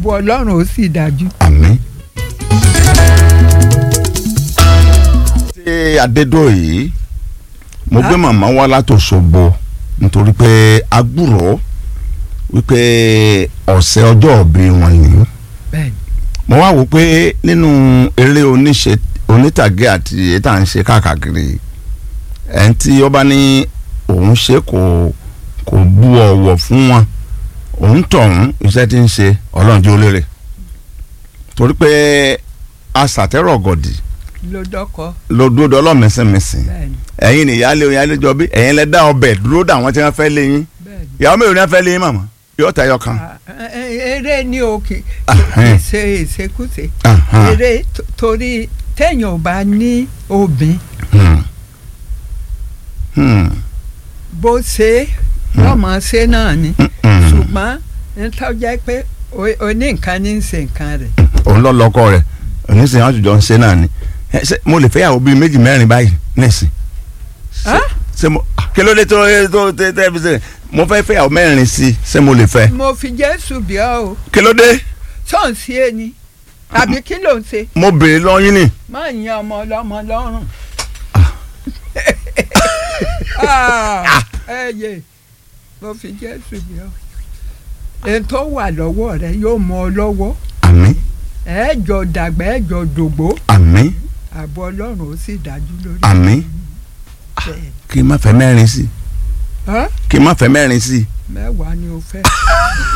ààbò ọlọ́run ó sì dájú. àmín. ṣé adédọ̀yé mo gbé màmá wá látòṣogbo nítorí pé agbúrò wípé ọ̀sẹ̀ ọjọ́ òbí wọn nìyí bẹ́ẹ̀ni mo wá wò pé nínú eré oníṣe onítàgé àti èyí tá à ń ṣe káàkiri ẹni tí ó bá ní òun ṣe kò kò bu ọ̀wọ̀ fún wọn òun tọ̀hún iṣẹ́ tí ń ṣe ọlọ́run jẹ́ olérè torí pé aṣàtẹ́rọ̀ gọ̀dì ló dọ́kọ ló dúró dọ́ ọlọ́mẹsẹ̀mẹsẹ̀ bẹ́ẹ̀ni ẹ̀yin ni ìyáálé oyin alẹ́jọ́ bí ẹ̀yin lẹ dá ọbẹ̀ dúró dà wọ́n tí wọ́n fẹ́ lé yín bẹ́ẹ̀ni. ìyàwó mélòó ni wọ́n fẹ́ lé yín màmá yóò tayọ kan. Ah, eh, eh, eré ni o kì Ahẹ́n. í ṣe ìṣekúṣe Ahán. eré t- torí téèyàn ò bá ní obìn Hmm. Hmm. bó ṣe lọ́mọ ṣe náà ni Hmm. ṣùgbọ́n nítorí jẹ́ pé o- oní nǹkan ní í ṣe nǹkan rẹ̀ òun lọ lọkọ rẹ onísìnyí àjùjọ ń ṣe náà ni Ẹ, ṣé mo lè fẹ́ yàwó bíi méjì mẹ́rin báyìí nísìn Ṣé- Ah? ṣé mo kí ló dé tó tó tẹ tẹ fi ṣe mo fẹ́ fẹ́ yàwó mẹ́rin sí i ṣé mo lè fẹ́ mo fi jésù bí ọ o kí ló dé ṣọ́ọ̀ṣì ẹni àbí kí ló ń ṣe mo béèrè lọ́yìn ni máa yan ọmọ ọlọ́mọ lọ́rùn. Ah, ẹ yé mo fi jésù bí ọ èyí tó wà lọ́wọ́ rẹ yóò mọ ọ lọ́wọ́ àmín ẹ jọ dàgbà ẹ jọ dògbò àmín ààbò ọlọ́run ó sì dájú lórí àmín bẹ́ẹ̀. kí n má fẹ́ mẹ́rin sí i Hàn? kí n má fẹ́ mẹ́rin sí i mẹ́wàá ni o fẹ́.